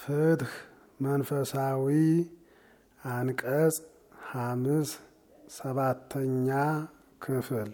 ፍትህ መንፈሳዊ አንቀጽ ሐምስ ሰባተኛ ክፍል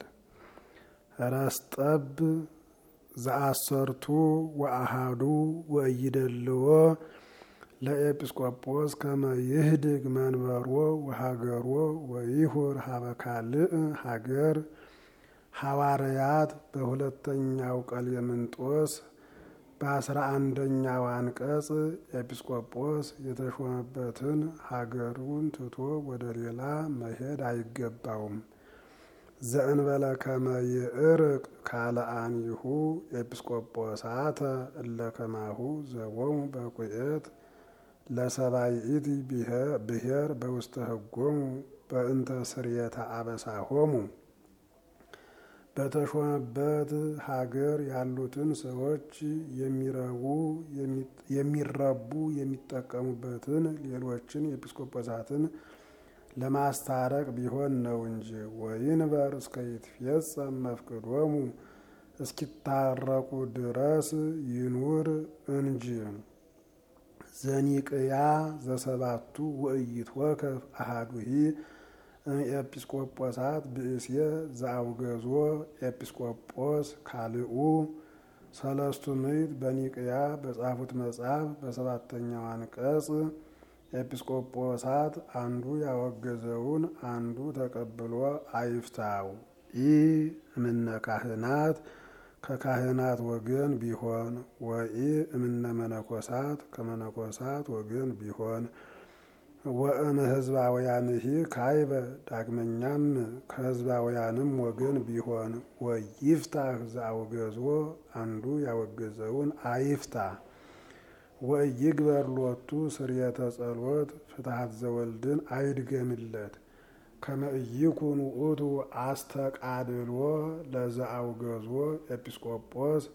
ረስጠብ ዘአሰርቱ ወአሃዱ ወእይደልዎ ለኤጲስቆጶስ ከመ ይህድግ መንበሮ ወሀገሮ ወይሁር ሀበ ካልእ ሀገር ሐዋርያት በሁለተኛው ቀሌምንጦስ በአስራ አንደኛው አንቀጽ ኤጲስቆጶስ የተሾመበትን ሀገሩን ትቶ ወደ ሌላ መሄድ አይገባውም። ዘእንበለ ከመ ይእርቅ ካልአኒሁ ኤጲስቆጶሳተ እለ ከማሁ ዘቦሙ በቁኤት ለሰባይኢት ብሔር በውስተ ህጎሙ በእንተ ስርየተ አበሳሆሙ በተሾመበት ሀገር ያሉትን ሰዎች የሚረቡ የሚረቡ የሚጠቀሙበትን ሌሎችን ኤጲስቆጶሳትን ለማስታረቅ ቢሆን ነው እንጂ ወይንበር እስከ ይትፌጸም መፍቅዶሙ እስኪታረቁ ድረስ ይኑር እንጂ። ዘኒቅያ ዘሰባቱ ወኢይትወከፍ አሃዱሂ ኤጲስቆጶሳት ብእስየ ዘአውገዞ ኤጲስቆጶስ ካልኡ ሰለስቱ ምዕት በኒቅያ በጻፉት መጽሐፍ በሰባተኛው አንቀጽ ኤጲስቆጶሳት አንዱ ያወገዘውን አንዱ ተቀብሎ አይፍታው። ኢ እምነ ካህናት ከካህናት ወገን ቢሆን ወኢ እምነ መነኮሳት ከመነኮሳት ወገን ቢሆን ወእም ህዝባውያንሂ ካይበ ዳግመኛም ከህዝባውያንም ወገን ቢሆን ወይፍታህ ዘአውገዞ አንዱ ያወገዘውን አይፍታ። ወኢይግበር ሎቱ ስርየተ ጸሎት ፍትሐት ዘወልድን አይድገምለት። ከመ ኢይኩን ውእቱ አስተቃድሎ ለዘአውገዞ ኤጲስቆጶስ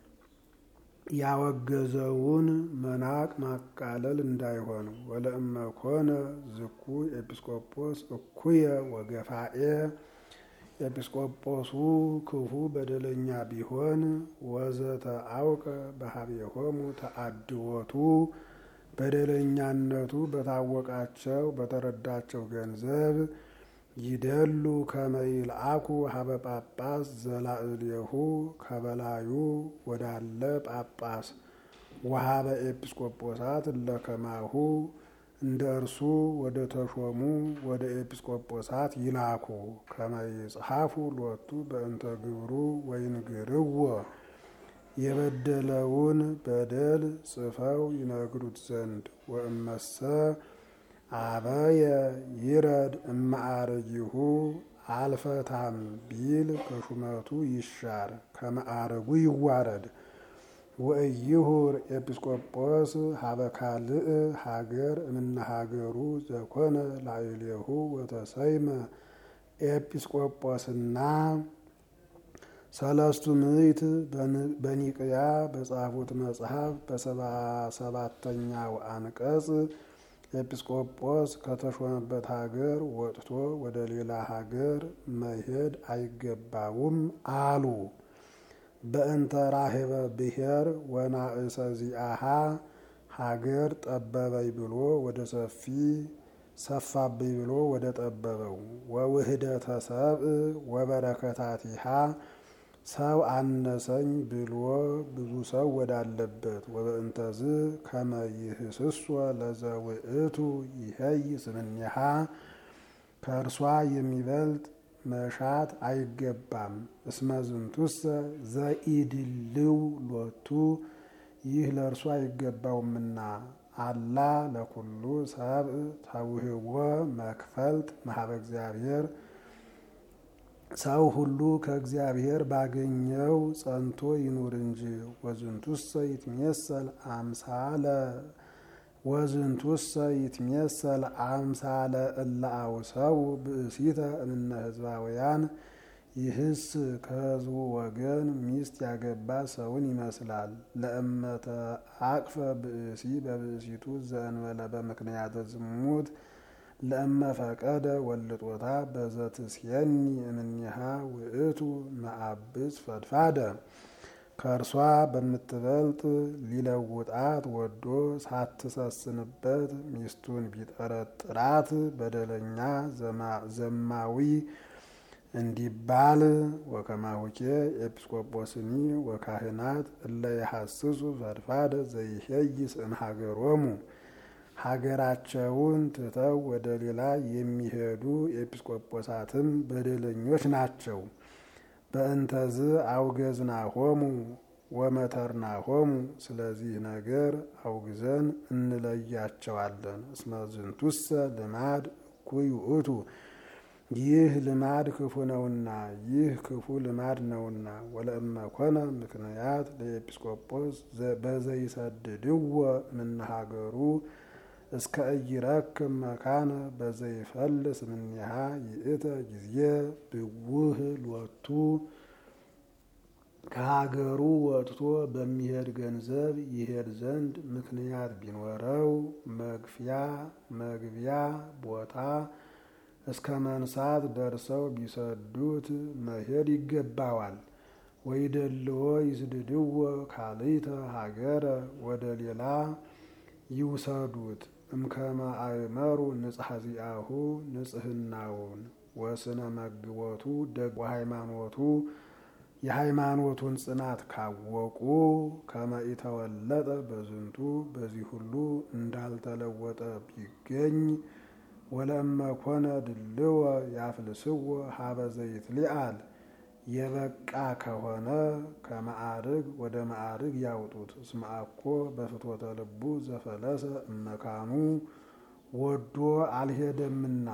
ያወገዘውን መናቅ ማቃለል እንዳይሆን። ወለእመ ኮነ ዝኩ ኤጲስቆጶስ እኩየ ወገፋኤ ኤጲስቆጶሱ ክፉ በደለኛ ቢሆን ወዘተ አውቀ በሀቤሆሙ ተአድወቱ በደለኛነቱ በታወቃቸው በተረዳቸው ገንዘብ ይደሉ ከመ ይልአኩ ሀበ ጳጳስ ዘላዕሌሁ ከበላዩ ወዳለ ጳጳስ ወሀበ ኤጲስቆጶሳት እለከማሁ እንደ እርሱ ወደ ተሾሙ ወደ ኤጲስቆጶሳት ይላኩ። ከመ ይጽሐፉ ሎቱ በእንተ ግብሩ ወይንግርዎ የበደለውን በደል ጽፈው ይነግሩት ዘንድ ወእመሰ አበየ ይረድ እማዕረጊሁ አልፈታም ቢል ከሹመቱ ይሻር ከመዓረጉ ይዋረድ። ወእይሁር ኤጲስቆጶስ ሀበ ካልእ ሀገር እምነ ሀገሩ ዘኮነ ላዕሌሁ ወተሰይመ ኤጲስቆጶስና ሰለስቱ ምዕት በኒቅያ በጻፉት መጽሐፍ በሰባ ሰባተኛው አንቀጽ ኤጲስቆጶስ ከተሾመበት ሀገር ወጥቶ ወደ ሌላ ሀገር መሄድ አይገባውም አሉ። በእንተ ራሄበ ብሔር ወናእሰ ዚአሃ ሀገር ጠበበኝ ብሎ ወደ ሰፊ ሰፋብኝ ብሎ ወደ ጠበበው ወውህደተ ሰብእ ወበረከታቲሃ ሰው አነሰኝ ብሎ ብዙ ሰው ወዳለበት ወበእንተዝ ከመ ይህስሶ ለዘውእቱ ይሄይ ስምኔሃ ከእርሷ የሚበልጥ መሻት አይገባም። እስመ ዝንቱሰ ዘኢድልው ሎቱ ይህ ለእርሱ አይገባውምና አላ ለኩሉ ሰብእ ተውህቦ መክፈልት መሀበ እግዚአብሔር ሰው ሁሉ ከእግዚአብሔር ባገኘው ጸንቶ ይኑር እንጂ። ወዝንቱሰ ይትሜሰል አምሳለ ወዝንቱሰ ይትሜሰል አምሳለ እለ አውሰው ብእሲተ እምነ ህዝባውያን ይህስ ከህዝቡ ወገን ሚስት ያገባ ሰውን ይመስላል። ለእመተ አቅፈ ብእሲ በብእሲቱ ዘእንበለ በምክንያተ ዝሙት ለእመ ፈቀደ ወልጦታ በዘትስየኒ እምኔሃ ውእቱ መአብጽ ፈድፋደ ከእርሷ በምትበልጥ ሊለውጣት ወዶ ሳትሰስንበት ሚስቱን ቢጠረጥራት በደለኛ ዘማዊ እንዲባል ወከማሁኬ ኤጲስቆጶስኒ ወካህናት እለ የሐስሱ ፈድፋደ ዘይሄይስ እምሀገሮሙ ሀገራቸውን ትተው ወደ ሌላ የሚሄዱ ኤጲስቆጶሳትም በደለኞች ናቸው። በእንተዝ አውገዝናሆሙ ወመተርናሆሙ ስለዚህ ነገር አውግዘን እንለያቸዋለን። እስመ ዝንቱሰ ልማድ እኩይ ውእቱ ይህ ልማድ ክፉ ነውና ይህ ክፉ ልማድ ነውና። ወለእመ ኮነ ምክንያት ለኤጲስቆጶስ በዘይሰድድዎ እምነሀገሩ እስከ ኢይረክብ መካነ በዘይፈልስ እምኔሃ ይእተ ጊዜ ብውህ ሎቱ ከሀገሩ ወጥቶ በሚሄድ ገንዘብ ይሄድ ዘንድ ምክንያት ቢኖረው መግፊያ መግቢያ ቦታ እስከ መንሳት ደርሰው ቢሰዱት መሄድ ይገባዋል። ወይደልዎ ይስድድዎ ካልእተ ሀገረ ወደ ሌላ ይውሰዱት እምከመ አእመሩ ንጽሐ ዚአሁ ንጽህናውን ወስነ መግቦቱ ደግ ሃይማኖቱ የሃይማኖቱን ጽናት ካወቁ ከመ ኢተወለጠ በዝንቱ በዚህ ሁሉ እንዳልተለወጠ ቢገኝ ወለእመ ኮነ ድልወ ያፍልስዎ ሀበ ዘይትሊአል የበቃ ከሆነ ከማዕርግ ወደ ማዕርግ ያውጡት። እስመ አኮ በፍትወተ ልቡ ዘፈለሰ እመካኑ ወዶ አልሄደምና።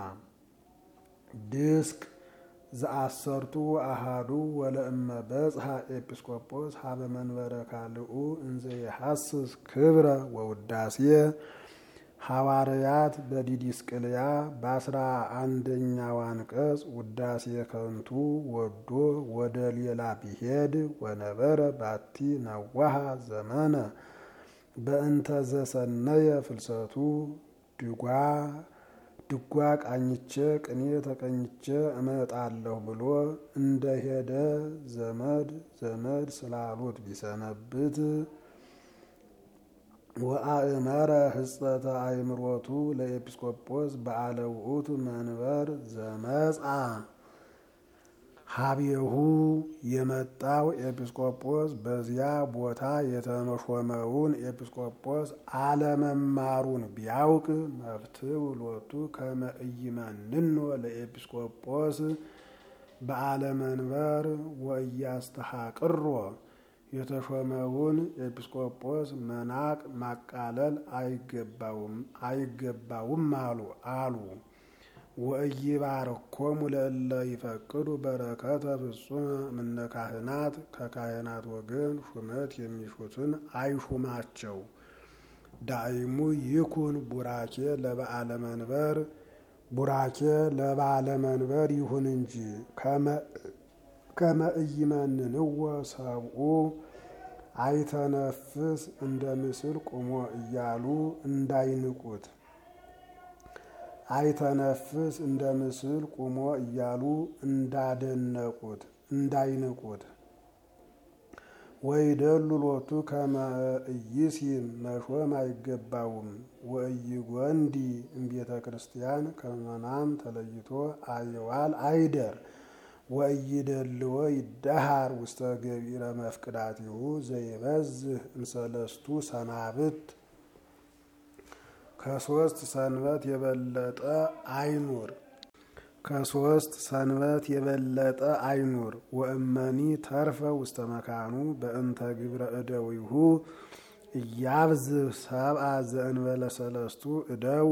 ድስቅ ዘአሰርቱ አሃዱ ወለእመ በጽሐ ኤጲስቆጶስ ሀበ መንበረ ካልኡ እንዘ የሐስስ ክብረ ወውዳሴ ሐዋርያት በዲዲስቅልያ በአስራ አንደኛው አንቀጽ ውዳሴ ከንቱ ወዶ ወደ ሌላ ቢሄድ ወነበረ ባቲ ነዋሃ ዘመነ በእንተ ዘሰነየ ፍልሰቱ ድጓ ድጓ ቃኝቼ ቅኔ ተቀኝቼ እመጣለሁ ብሎ እንደሄደ ዘመድ ዘመድ ስላሉት ቢሰነብት ወአእመረ ህጸተ አእምሮቱ ለኤጲስቆጶስ በዓለ ውእቱ መንበር ዘመጻ ሀቤሁ የመጣው ኤጲስቆጶስ በዚያ ቦታ የተመሾመውን ኤጲስቆጶስ አለመማሩን ቢያውቅ መፍትው ሎቱ ከመ ኢይመንኖ ለኤጲስቆጶስ በዓለ መንበር ወእያስተሐቅሮ የተሾመውን ኤጲስቆጶስ መናቅ ማቃለል አይገባውም አሉ አሉ። ወኢይባርኮሙ ለእለ ይፈቅዱ በረከተ ፍጹመ እምነ ካህናት ከካህናት ወገን ሹመት የሚሹትን አይሹማቸው። ዳይሙ ይኩን ቡራኬ ለበዓለ መንበር ቡራኬ ለበዓለ መንበር ይሁን እንጂ ከመ ኢይመንንዎ ሰብኡ አይተነፍስ እንደ ምስል ቁሞ እያሉ እንዳይንቁት አይተነፍስ እንደ ምስል ቁሞ እያሉ እንዳደነቁት እንዳይንቁት። ወይደሉ ሎቱ ከመ ኢይሲም መሾም አይገባውም። ወኢይጐንዲ እምቤተ ክርስቲያን ከምእመናን ተለይቶ አይዋል አይደር። ወኢይደልዎ ይደሃር ውስተ ገቢረ መፍቅዳቲሁ ዘይበዝህ እምሰለስቱ ሰናብት ከሶስት ሰንበት የበለጠ አይኑር ከሶስት ሰንበት የበለጠ አይኑር። ወእመኒ ተርፈ ውስተ መካኑ በእንተ ግብረ እደዊሁ እያብዝህ ሰብአ ዘእንበለ ሰለስቱ እደው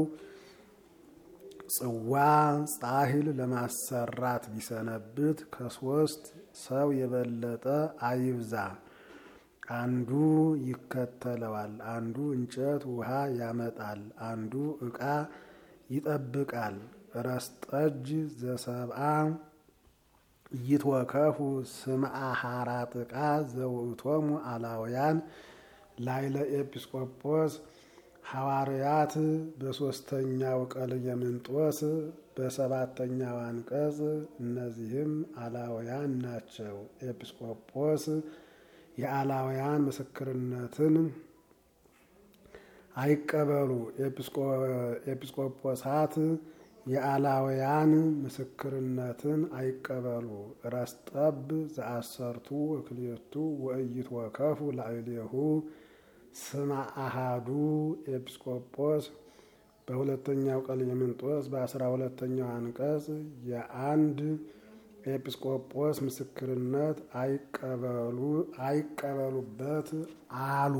ጽዋ ጻሂል ለማሰራት ቢሰነብት ከሶስት ሰው የበለጠ አይብዛ። አንዱ ይከተለዋል፣ አንዱ እንጨት ውሃ ያመጣል፣ አንዱ ዕቃ ይጠብቃል። ረስጠጅ ዘሰብአ ይትወከፉ ስምዓ ሐራት ዕቃ ዘውእቶሙ አላውያን ላይለ ኤጲስቆጶስ ሐዋርያት በሦስተኛው ቀለምንጦስ በሰባተኛው አንቀጽ እነዚህም አላውያን ናቸው። ኤጲስቆጶስ የአላውያን ምስክርነትን አይቀበሉ። ኤጲስቆጶሳት የአላውያን ምስክርነትን አይቀበሉ። ረስጠብ ዘአሰርቱ ወክልኤቱ ወኢይትወከፉ ላዕሌሁ ስመ አሃዱ ኤጲስቆጶስ በሁለተኛው ቀሌምንጦስ በአስራ ሁለተኛው አንቀጽ የአንድ ኤጲስቆጶስ ምስክርነት አይቀበሉበት አሉ።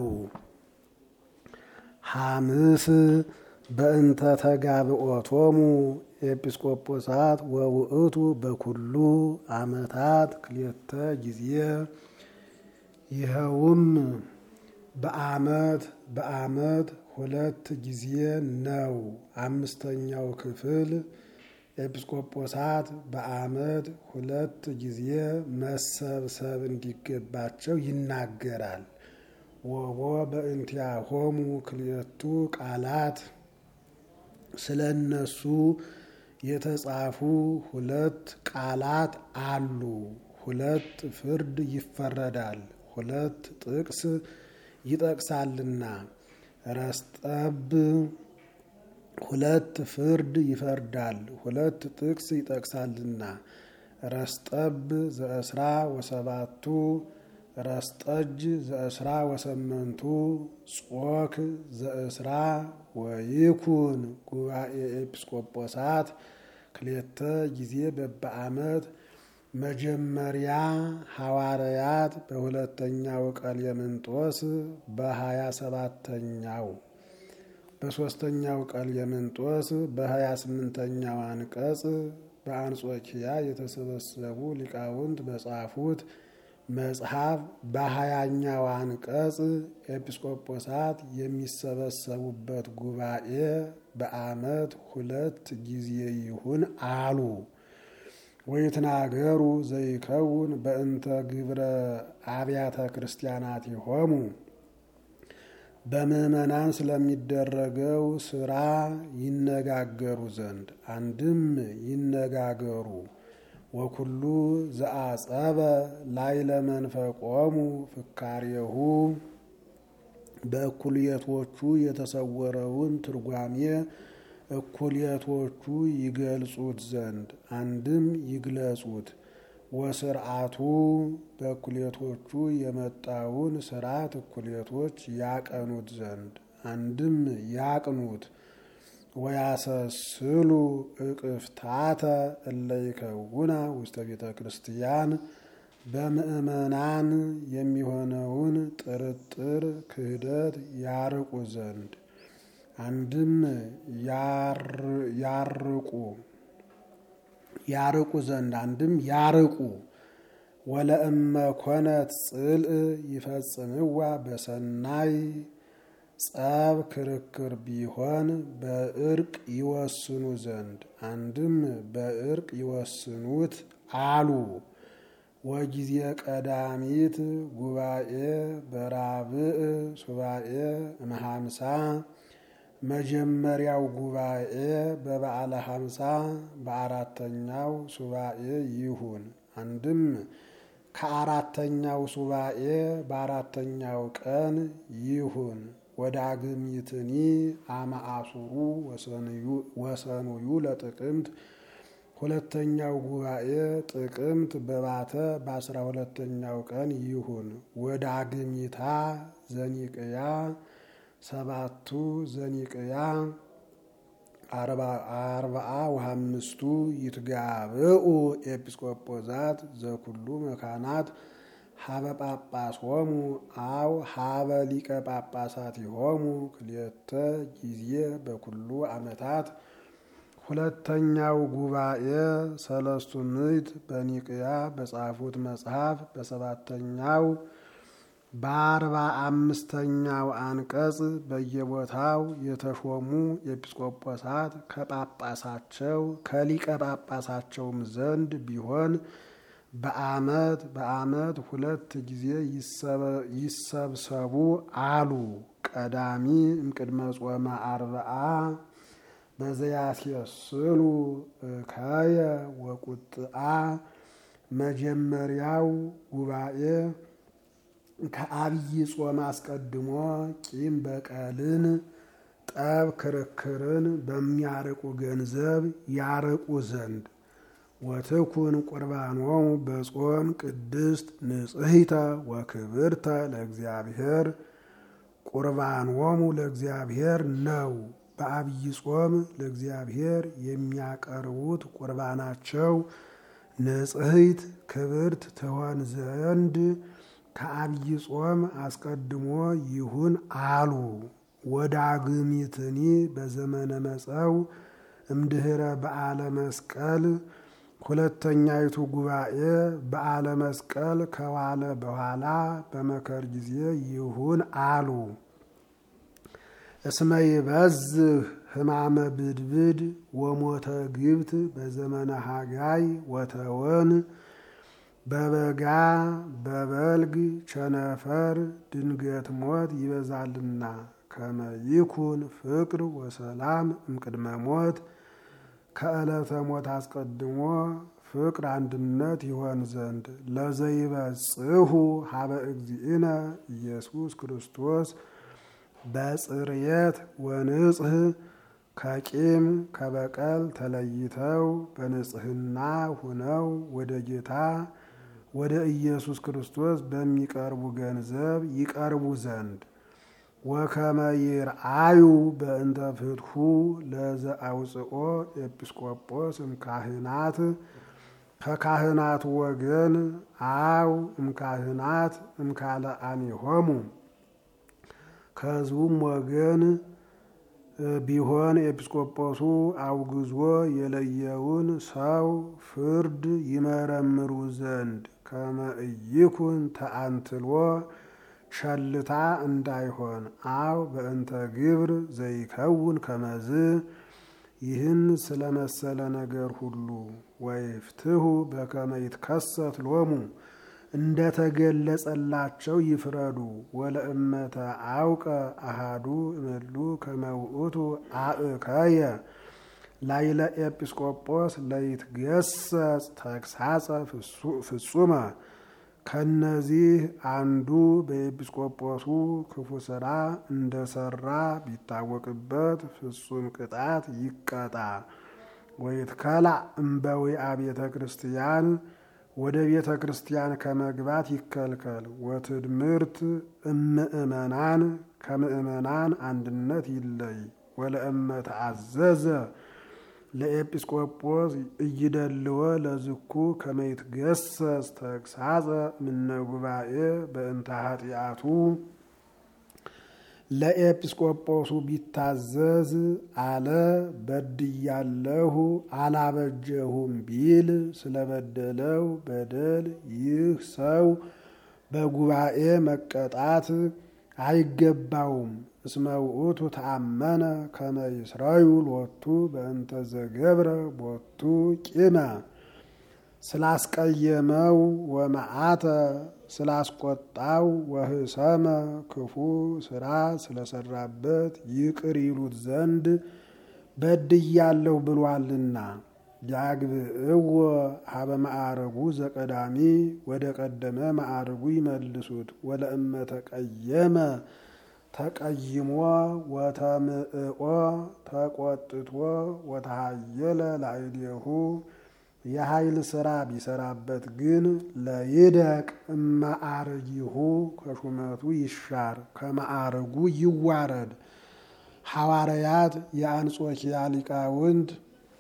ሐምስ በእንተ ተጋብኦቶሙ ኤጲስቆጶሳት ወውእቱ በኩሉ ዓመታት ክልኤተ ጊዜ ይኸውም በዓመት በዓመት ሁለት ጊዜ ነው። አምስተኛው ክፍል ኤጲስቆጶሳት በዓመት ሁለት ጊዜ መሰብሰብ እንዲገባቸው ይናገራል። ወቦ በእንቲአሆሙ ክልኤቱ ቃላት ስለ እነሱ የተጻፉ ሁለት ቃላት አሉ። ሁለት ፍርድ ይፈረዳል፣ ሁለት ጥቅስ ይጠቅሳልና። ረስጠብ ሁለት ፍርድ ይፈርዳል፣ ሁለት ጥቅስ ይጠቅሳልና። ረስጠብ ዘእስራ ወሰባቱ ረስጠጅ ዘእስራ ወሰመንቱ ጾክ ዘእስራ ወይኩን ጉባኤ ኤጲስቆጶሳት ክልኤተ ጊዜ በበዓመት መጀመሪያ ሐዋርያት በሁለተኛው ቀሌምንጦስ በሀያ ሰባተኛው በሦስተኛው ቀሌምንጦስ በሀያ ስምንተኛው አንቀጽ በአንጾኪያ የተሰበሰቡ ሊቃውንት በጻፉት መጽሐፍ በሀያኛው አንቀጽ ኤጲስቆጶሳት የሚሰበሰቡበት ጉባኤ በዓመት ሁለት ጊዜ ይሁን አሉ። ወይትናገሩ ዘይከውን በእንተ ግብረ አብያተ ክርስቲያናት ይሆሙ በምዕመናን ስለሚደረገው ስራ ይነጋገሩ ዘንድ አንድም ይነጋገሩ ወኩሉ ዘአጸበ ላዕለ መንፈቆሙ ፍካሬሁ በእኩልየቶቹ የተሰወረውን ትርጓሜ እኩልየቶቹ ይገልጹት ዘንድ አንድም ይግለጹት። ወስርዓቱ በእኩልየቶቹ የመጣውን ስርዓት እኩልየቶች ያቀኑት ዘንድ አንድም ያቅኑት። ወያሰስሉ እቅፍታተ እለይከውና ውስተ ቤተ ክርስቲያን በምእመናን የሚሆነውን ጥርጥር ክህደት ያርቁ ዘንድ አንድም ያርቁ ያርቁ ዘንድ አንድም ያርቁ። ወለእመ ኮነት ጽልእ ይፈጽምዋ በሰናይ ጸብ ክርክር ቢሆን በእርቅ ይወስኑ ዘንድ አንድም በእርቅ ይወስኑት አሉ። ወጊዜ ቀዳሚት ጉባኤ በራብዕ ሱባኤ እምሃምሳ መጀመሪያው ጉባኤ በበዓለ ሀምሳ በአራተኛው ሱባኤ ይሁን። አንድም ከአራተኛው ሱባኤ በአራተኛው ቀን ይሁን። ወዳግሚትኒ አመአሱሩ ወሰኑዩ ለጥቅምት ሁለተኛው ጉባኤ ጥቅምት በባተ በአስራ ሁለተኛው ቀን ይሁን። ወዳግሚታ ዘኒቅያ ሰባቱ ዘኒቅያ አርባአ ወሀምስቱ ይትጋብኡ ኤጲስቆጶዛት ዘኩሉ መካናት ሀበ ጳጳሶሙ አው ሀበ ሊቀ ጳጳሳት ይሆሙ ክልኤተ ጊዜ በኩሉ ዓመታት። ሁለተኛው ጉባኤ ሰለስቱ ምዕት በኒቅያ በጻፉት መጽሐፍ በሰባተኛው በአርባ አምስተኛው አንቀጽ በየቦታው የተሾሙ ኤጲስቆጶሳት ከጳጳሳቸው ከሊቀ ጳጳሳቸውም ዘንድ ቢሆን በዓመት በዓመት ሁለት ጊዜ ይሰብሰቡ አሉ። ቀዳሚ እምቅድመ ጾመ አርብዓ በዘያስየስሉ እከየ ወቁጥአ መጀመሪያው ጉባኤ ከአብይ ጾም አስቀድሞ ቂም በቀልን፣ ጠብ ክርክርን በሚያርቁ ገንዘብ ያርቁ ዘንድ ወትኩን ቁርባኖሙ በጾም ቅድስት ንጽሕተ ወክብርተ ለእግዚአብሔር ቁርባኖሙ ለእግዚአብሔር ነው። በአብይ ጾም ለእግዚአብሔር የሚያቀርቡት ቁርባናቸው ንጽሕት ክብርት ትሆን ዘንድ ከአብይ ጾም አስቀድሞ ይሁን አሉ። ወዳግሚትኒ በዘመነ መጸው እምድኅረ በዓለ መስቀል ሁለተኛይቱ ጉባኤ በዓለ መስቀል ከዋለ በኋላ በመከር ጊዜ ይሁን አሉ። እስመ ይበዝህ ሕማመ ብድብድ ወሞተ ግብት በዘመነ ሀጋይ ወተወን በበጋ በበልግ ቸነፈር ድንገት ሞት ይበዛልና ከመ ይኩን ፍቅር ወሰላም እምቅድመ ሞት ከዕለተ ሞት አስቀድሞ ፍቅር አንድነት ይሆን ዘንድ ለዘይበጽሑ ሀበ እግዚእነ ኢየሱስ ክርስቶስ በጽርየት ወንጽህ ከቂም ከበቀል ተለይተው በንጽህና ሁነው ወደ ጌታ ወደ ኢየሱስ ክርስቶስ በሚቀርቡ ገንዘብ ይቀርቡ ዘንድ ወከመ ይርአዩ በእንተ ፍትሑ ለዘአውፅኦ ኤጲስቆጶስ እምካህናት ከካህናት ወገን አው እምካህናት እምካለአኒሆሙ ከሕዝቡም ወገን ቢሆን ኤጲስቆጶሱ አውግዞ የለየውን ሰው ፍርድ ይመረምሩ ዘንድ ከመ ኢይኩን ተአንትሎ ሸልታ እንዳይሆን አው በእንተ ግብር ዘይከውን ከመዝ ይህን ስለመሰለ ነገር ሁሉ ወይፍትሁ በከመ ይትከሰት ሎሙ እንደተገለጸላቸው ይፍረዱ። ወለእመተ አውቀ አሃዱ እምሉ ከመ ውእቱ አእከየ ላይለ ኤጲስቆጶስ ለይትገሰጽ ተግሳጸ ፍጹመ ከነዚህ አንዱ በኤጲስቆጶሱ ክፉ ስራ እንደሰራ ቢታወቅበት ፍጹም ቅጣት ይቀጣ። ወይትከላእ እምበዊአ ቤተ ክርስቲያን ወደ ቤተ ክርስቲያን ከመግባት ይከልከል። ወትድምርት እምእመናን ከምእመናን አንድነት ይለይ። ወለእመ ተአዘዘ ለኤጲስቆጶስ እይደልወ ለዝኩ ከመይትገሰጽ ተግሳጸ ምነ ጉባኤ በእንተ ኃጢአቱ ለኤጲስቆጶሱ ቢታዘዝ አለ በድያለሁ አላበጀሁም ቢል ስለበደለው በደል ይህ ሰው በጉባኤ መቀጣት አይገባውም። እስመ ውእቱ ተአመነ ከመ ይስረዩ ሎቱ በእንተ ዘገብረ ቦቱ ቂመ ስላስቀየመው ወመዓተ ስላስቆጣው ወህሰመ ክፉ ስራ ስለሰራበት ይቅር ይሉት ዘንድ በድያለሁ ብሏልና። ያግብእዎ ሀበ ማዕረጉ ዘቀዳሚ ወደ ቀደመ ማዕረጉ ይመልሱት። ወለእመ ተቀየመ ተቀይሞ ወተምእኦ ተቆጥቶ ወተሃየለ ላዕሌሁ የኃይል ስራ ቢሰራበት ግን ለይደቅ እማዕርጊሁ ከሹመቱ ይሻር ከማዕርጉ ይዋረድ። ሐዋርያት የአንጾኪያ ሊቃውንት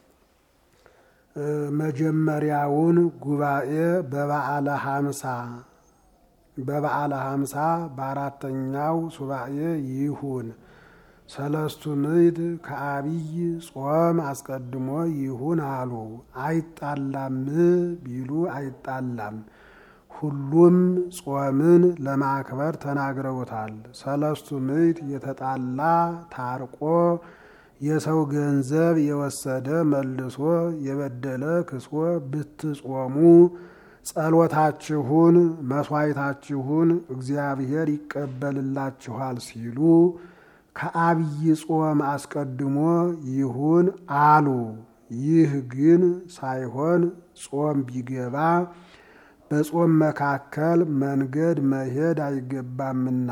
መጀመሪያውን ጉባኤ በበዓለ ሀምሳ በበዓለ ሀምሳ በአራተኛው ሱባኤ ይሁን። ሰለስቱ ምዕት ከአብይ ጾም አስቀድሞ ይሁን አሉ። አይጣላም ቢሉ አይጣላም። ሁሉም ጾምን ለማክበር ተናግረውታል። ሰለስቱ ምዕት የተጣላ ታርቆ የሰው ገንዘብ የወሰደ መልሶ የበደለ ክሶ ብትጾሙ ጸሎታችሁን መስዋዕታችሁን እግዚአብሔር ይቀበልላችኋል ሲሉ ከአብይ ጾም አስቀድሞ ይሁን አሉ። ይህ ግን ሳይሆን ጾም ቢገባ በጾም መካከል መንገድ መሄድ አይገባምና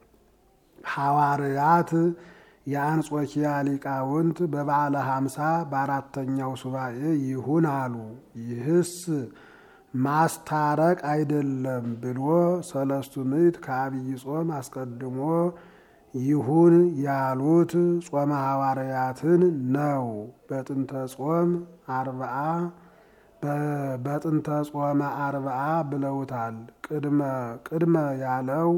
ሐዋርያት የአንጾኪያ ሊቃውንት በበዓለ ሀምሳ በአራተኛው ሱባኤ ይሁን አሉ። ይህስ ማስታረቅ አይደለም ብሎ ሰለስቱ ምዕት ከአብይ ጾም አስቀድሞ ይሁን ያሉት ጾመ ሐዋርያትን ነው። በጥንተ ጾም አርብዓ በጥንተ ጾመ አርብዓ ብለውታል። ቅድመ ቅድመ ያለው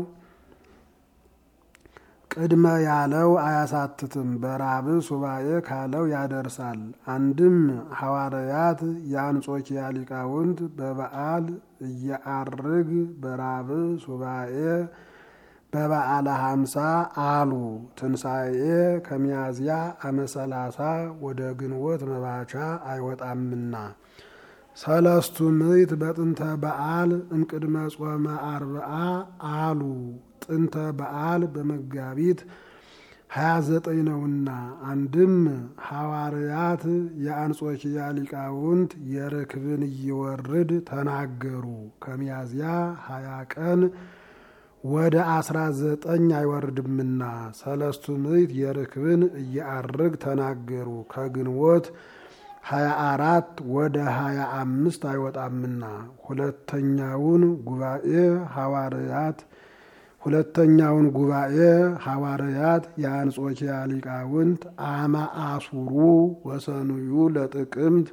ቅድመ ያለው አያሳትትም፣ በራብ ሱባኤ ካለው ያደርሳል። አንድም ሐዋርያት የአንጾኪያ ሊቃውንት በበዓል እየአርግ በራብ ሱባኤ በበዓለ ሀምሳ አሉ። ትንሣኤ ከሚያዝያ አመሰላሳ ወደ ግንቦት መባቻ አይወጣምና ሰለስቱ ምዕት በጥንተ በዓል እምቅድመ ጾመ አርብዓ አሉ። ጥንተ በዓል በመጋቢት ሀያ ዘጠኝ ነውና። አንድም ሐዋርያት የአንጾኪያ ሊቃውንት የርክብን እየወርድ ተናገሩ። ከሚያዝያ ሀያ ቀን ወደ አስራ ዘጠኝ አይወርድምና ሰለስቱ ምዕት የርክብን እየአርግ ተናገሩ። ከግንቦት ሀያ አራት ወደ ሀያ አምስት አይወጣምና ሁለተኛውን ጉባኤ ሐዋርያት ሁለተኛውን ጉባኤ ሐዋርያት የአንጾኪያ ሊቃውንት አመ አሱሩ ወሰኑዩ ለጥቅምት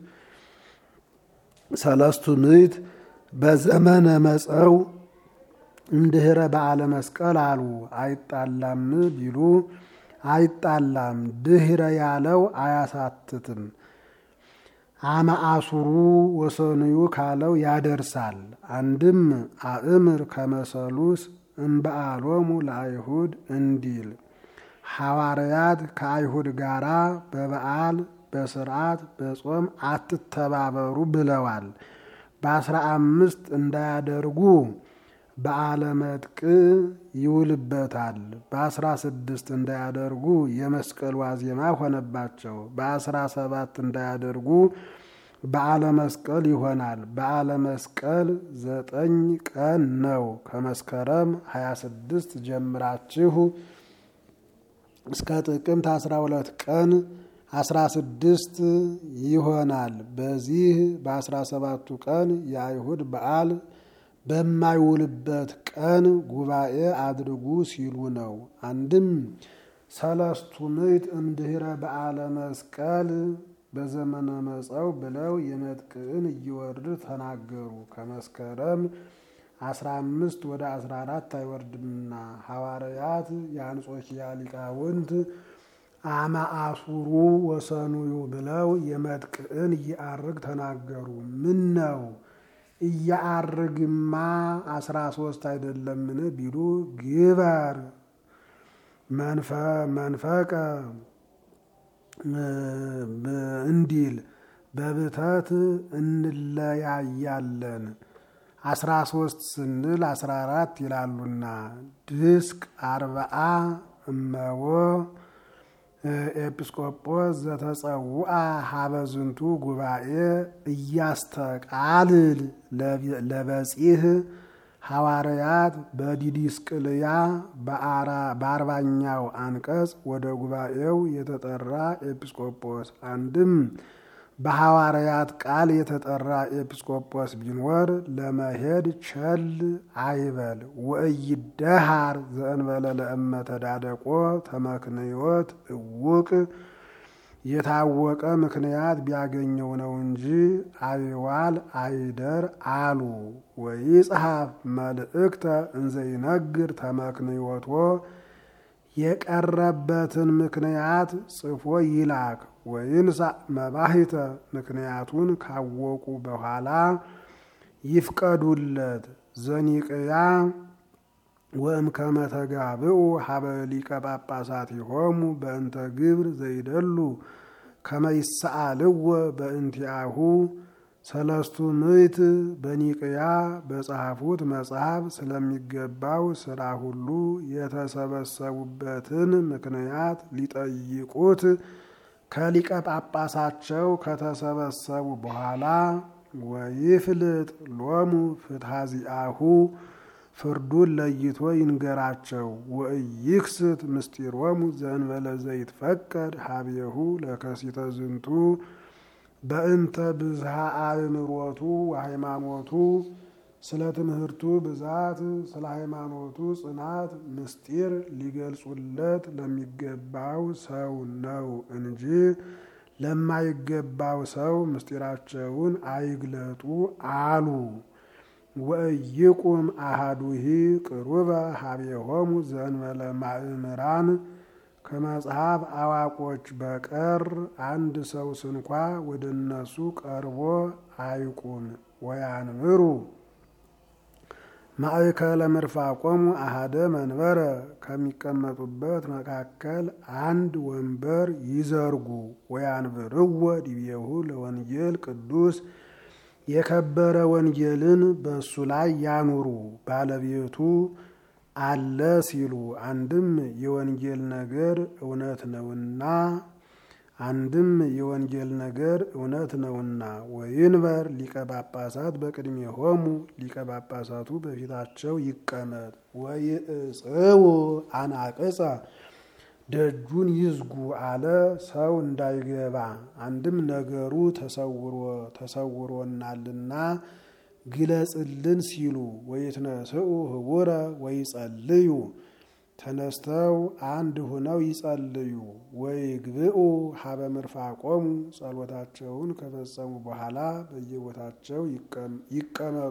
ሰለስቱ ምዕት በዘመነ መጸው እምድኅረ በዓለ መስቀል አሉ። አይጣላም ቢሉ አይጣላም፣ ድኅረ ያለው አያሳትትም። አመ አሱሩ ወሰኑዩ ካለው ያደርሳል። አንድም አእምር ከመሰሉስ እምበዓሎሙ ለአይሁድ እንዲል ሐዋርያት ከአይሁድ ጋራ በበዓል በስርዓት በጾም አትተባበሩ ብለዋል። በአስራ አምስት እንዳያደርጉ በዓለ መጥቅ ይውልበታል። በአስራ ስድስት እንዳያደርጉ የመስቀል ዋዜማ ሆነባቸው። በአስራ ሰባት እንዳያደርጉ በዓለ መስቀል ይሆናል። በዓለ መስቀል ዘጠኝ ቀን ነው። ከመስከረም 26 ጀምራችሁ እስከ ጥቅምት 12 ቀን 16 ይሆናል። በዚህ በአስራ ሰባቱ ቀን የአይሁድ በዓል በማይውልበት ቀን ጉባኤ አድርጉ ሲሉ ነው። አንድም ሰለስቱ ምዕት እምድኅረ በዓለ መስቀል በዘመነ መጸው ብለው የመጥቅዕን እየወርድ ተናገሩ። ከመስከረም 15 ወደ 14 አይወርድምና ሐዋርያት የአንጾኪያ ሊቃውንት አመ አሱሩ ወሰኑዩ ብለው የመጥቅዕን እየአርግ ተናገሩ። ምን ነው እያአርግማ አስራ ሶስት አይደለምን ቢሉ ግበር መንፈቀ እንዲል በብተት እንለያያለን። አስራ ሶስት ስንል አስራ አራት ይላሉና ድስቅ አርብዓ እመቦ ኤጲስቆጶስ ዘተጸውአ ሀበዝንቱ ጉባኤ እያስተቃልል ለበጺህ ሐዋርያት በዲዲስቅልያ በአርባኛው አንቀጽ ወደ ጉባኤው የተጠራ ኤጲስቆጶስ አንድም በሐዋርያት ቃል የተጠራ ኤጲስቆጶስ ቢኖር ለመሄድ ቸል አይበል። ወእይደሃር ዘእንበለ ለእመ ተዳደቆ ተመክንዮት እውቅ የታወቀ ምክንያት ቢያገኘው ነው እንጂ አይዋል አይደር አሉ። ወይጽሐፍ መልእክተ እንዘይነግር ተመክንዮቶ የቀረበትን ምክንያት ጽፎ ይላክ። ወይንሳ መባሂተ ምክንያቱን ካወቁ በኋላ ይፍቀዱለት። ዘኒቅያ ወእምከመ ተጋብኡ ሀበ ሊቀ ጳጳሳት ይሆሙ በእንተ ግብር ዘይደሉ ከመ ይሰአልዎ በእንቲአሁ ሰለስቱ ምዕት በኒቅያ በጸሐፉት መጽሐፍ ስለሚገባው ስራ ሁሉ የተሰበሰቡበትን ምክንያት ሊጠይቁት ከሊቀ ጳጳሳቸው ከተሰበሰቡ በኋላ ወይፍልጥ ሎሙ ፍትሐዚአሁ ፍርዱን ለይቶ ይንገራቸው። ወኢይክስት ምስጢሮሙ ዘእንበለ ዘይትፈቀድ ሀቤሁ ለከሲተ ዝንቱ በእንተ ብዝሃ አእምሮቱ ወሃይማኖቱ ስለ ትምህርቱ ብዛት ስለ ሃይማኖቱ ጽናት ምስጢር ሊገልጹለት ለሚገባው ሰው ነው እንጂ ለማይገባው ሰው ምስጢራቸውን አይግለጡ አሉ። ወኢይቁም አሃዱሂ ቅሩበ ሀቤሆሙ ዘእንበለ ማእምራን ከመጽሐፍ አዋቆች በቀር አንድ ሰው ስንኳ ወደ እነሱ ቀርቦ አይቁም። ወያንብሩ ማእከለ ምርፋቆሙ አሃደ መንበረ ከሚቀመጡበት መካከል አንድ ወንበር ይዘርጉ። ወያንብርዎ ዲቤሁ ለወንጌል ቅዱስ የከበረ ወንጌልን በእሱ ላይ ያኑሩ። ባለቤቱ አለ ሲሉ አንድም የወንጌል ነገር እውነት ነውና አንድም የወንጌል ነገር እውነት ነውና። ወይንበር ሊቀ ጳጳሳት በቅድሜሆሙ ሊቀ ጳጳሳቱ በፊታቸው ይቀመጥ። ወይእጽው አናቅጸ ደጁን ይዝጉ አለ ሰው እንዳይገባ። አንድም ነገሩ ተሰውሮ ተሰውሮናልና ግለጽልን ሲሉ ወይትነስኡ ህቡረ ወይጸልዩ ተነስተው አንድ ሁነው ይጸልዩ። ወይግብኡ ሀበ ምርፋቆሙ ጸሎታቸውን ከፈጸሙ በኋላ በየቦታቸው ይቀመጡ።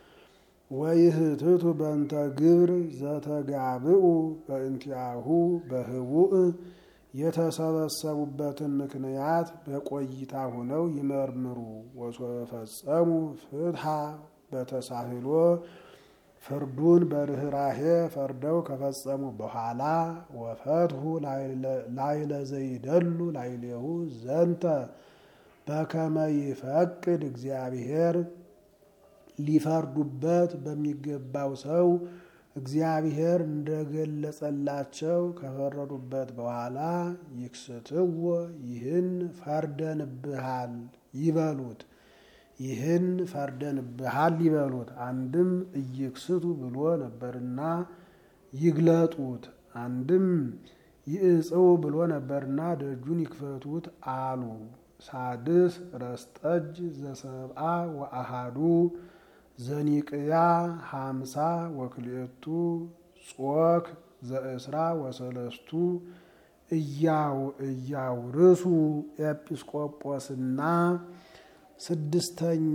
ወይህትቱ በእንተ ግብር ዘተጋብኡ በእንቲአሁ በህቡእ የተሰበሰቡበትን ምክንያት በቆይታ ሁነው ይመርምሩ። ወሶፈጸሙ ፍትሐ በተሳህሎ ፍርዱን በርኅራሄ ፈርደው ከፈጸሙ በኋላ ወፈትሁ ላይለ ዘይደሉ ላይሌሁ ዘንተ በከመ ይፈቅድ እግዚአብሔር ሊፈርዱበት በሚገባው ሰው እግዚአብሔር እንደገለጸላቸው ከፈረዱበት በኋላ ይክስትዎ ይህን ፈርደንብሃል ይበሉት ይህን ፈርደንብሃል ይበሉት። አንድም እይክስቱ ብሎ ነበርና ይግለጡት። አንድም ይእጽው ብሎ ነበርና ደጁን ይክፈቱት አሉ። ሳድስ ረስጠጅ ዘሰብአ ወአሃዱ ዘኒቅያ ሀምሳ ወክልኤቱ ጾክ ዘእስራ ወሰለስቱ እያው እያውርሱ ኤጲስቆጶስና ስድስተኛ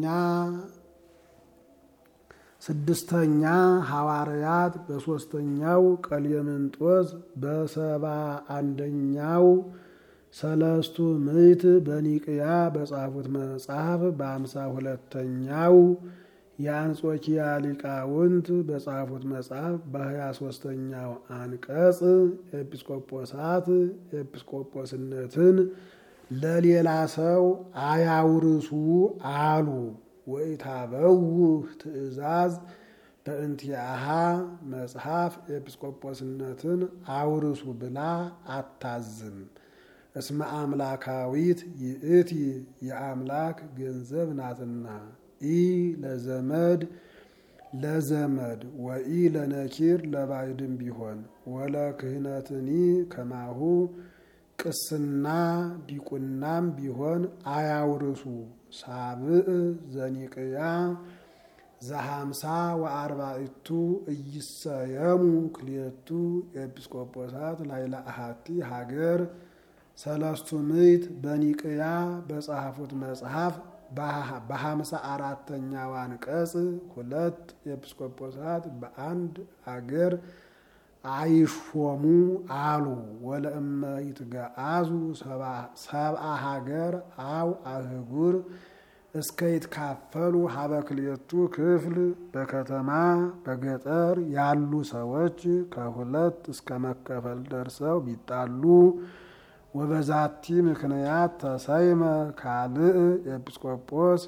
ስድስተኛ ሐዋርያት በሶስተኛው ቀሌምንጦስ በሰባ አንደኛው ሰለስቱ ምዕት በኒቅያ በጻፉት መጽሐፍ በአምሳ ሁለተኛው የአንጾኪያ ሊቃውንት በጻፉት መጽሐፍ በሀያ ሶስተኛው አንቀጽ ኤጲስቆጶሳት ኤጲስቆጶስነትን ለሌላ ሰው አያውርሱ አሉ። ወኢታበውህ ትእዛዝ በእንቲአሃ መጽሐፍ ኤጲስቆጶስነትን አውርሱ ብላ አታዝም። እስመ አምላካዊት ይእቲ የአምላክ ገንዘብ ናትና ኢ ለዘመድ ለዘመድ ወኢ ለነኪር ለባይድም ቢሆን ወለ ክህነትኒ ከማሁ ቅስና ዲቁናም ቢሆን አያውርሱ። ሳብዕ ዘኒቅያ ዘሀምሳ ወአርባዕቱ እይሰየሙ ክልኤቱ ኤጲስቆጶሳት ላይለ አሃቲ ሀገር ሰለስቱ ምዕት በኒቅያ በጸሐፉት መጽሐፍ በሀምሳ አራተኛው አንቀጽ ሁለት ኤጲስቆጶሳት በአንድ አገር አይሾሙ አሉ። ወለእመ ይትገአዙ ሰብአ ሀገር አው አህጉር እስከ ይትካፈሉ ሀበ ክልኤቱ ክፍል በከተማ በገጠር ያሉ ሰዎች ከሁለት እስከ መከፈል ደርሰው ቢጣሉ ወበዛቲ ምክንያት ተሰይመ ካልእ ኤጲስቆጶስ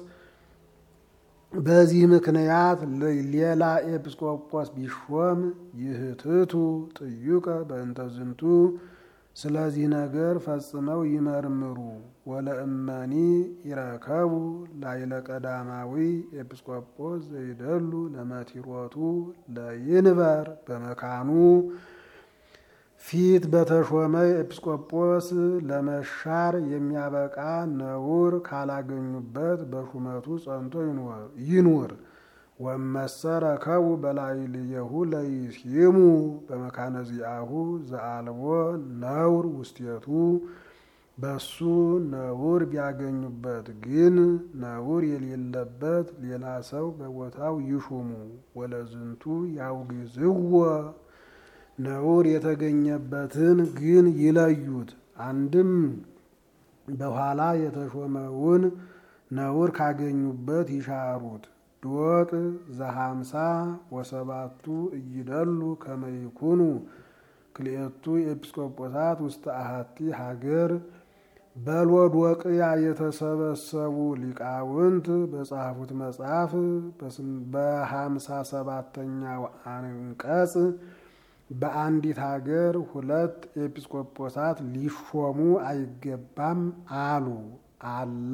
በዚህ ምክንያት ሌላ ኤጲስቆጶስ ቢሾም ይህትቱ ጥዩቀ በእንተ ዝንቱ ስለዚህ ነገር ፈጽመው ይመርምሩ። ወለእመኒ ይረከቡ ላይለ ቀዳማዊ ኤጲስቆጶስ ዘይደሉ ለመቲሮቱ ለይንበር በመካኑ ፊት በተሾመ ኤጲስቆጶስ ለመሻር የሚያበቃ ነውር ካላገኙበት በሹመቱ ጸንቶ ይኑር። ወመሰረ ከቡ በላዕሌሁ ለይሲሙ በመካነ ዚአሁ ዘአልቦ ነውር ውስቴቱ በሱ ነውር ቢያገኙበት ግን ነውር የሌለበት ሌላ ሰው በቦታው ይሹሙ። ወለዝንቱ ያውግዝዎ ነውር የተገኘበትን ግን ይለዩት። አንድም በኋላ የተሾመውን ነውር ካገኙበት ይሻሩት። ዶቅ ዘሀምሳ ወሰባቱ እይደሉ ከመይኩኑ ክልኤቱ ኤጲስቆጶሳት ውስተ አሐቲ ሀገር በሎዶቅያ የተሰበሰቡ ሊቃውንት በጻፉት መጽሐፍ በሀምሳ ሰባተኛው አንቀጽ በአንዲት ሀገር ሁለት ኤጲስቆጶሳት ሊሾሙ አይገባም አሉ። አላ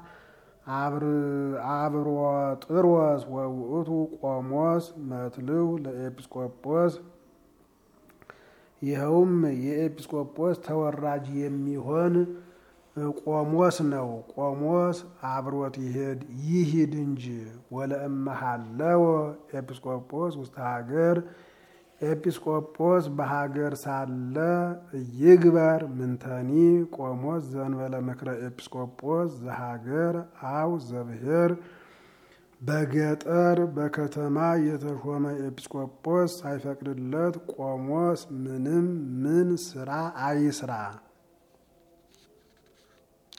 አብሮጥሮስ ወውእቱ ቆሞስ መትልው ለኤጲስቆጶስ ይኸውም የኤጲስቆጶስ ተወራጅ የሚሆን ቆሞስ ነው። ቆሞስ አብሮት ይሄድ ይሂድ እንጂ ወለእመሃለወ ኤጲስቆጶስ ውስተ ሀገር ኤጲስቆጶስ በሀገር ሳለ ይግበር ምንተኒ ቆሞስ ዘንበለ ምክረ ኤጲስቆጶስ ዘሀገር አው ዘብሔር በገጠር በከተማ የተሾመ ኤጲስቆጶስ ሳይፈቅድለት ቆሞስ ምንም ምን ስራ አይስራ።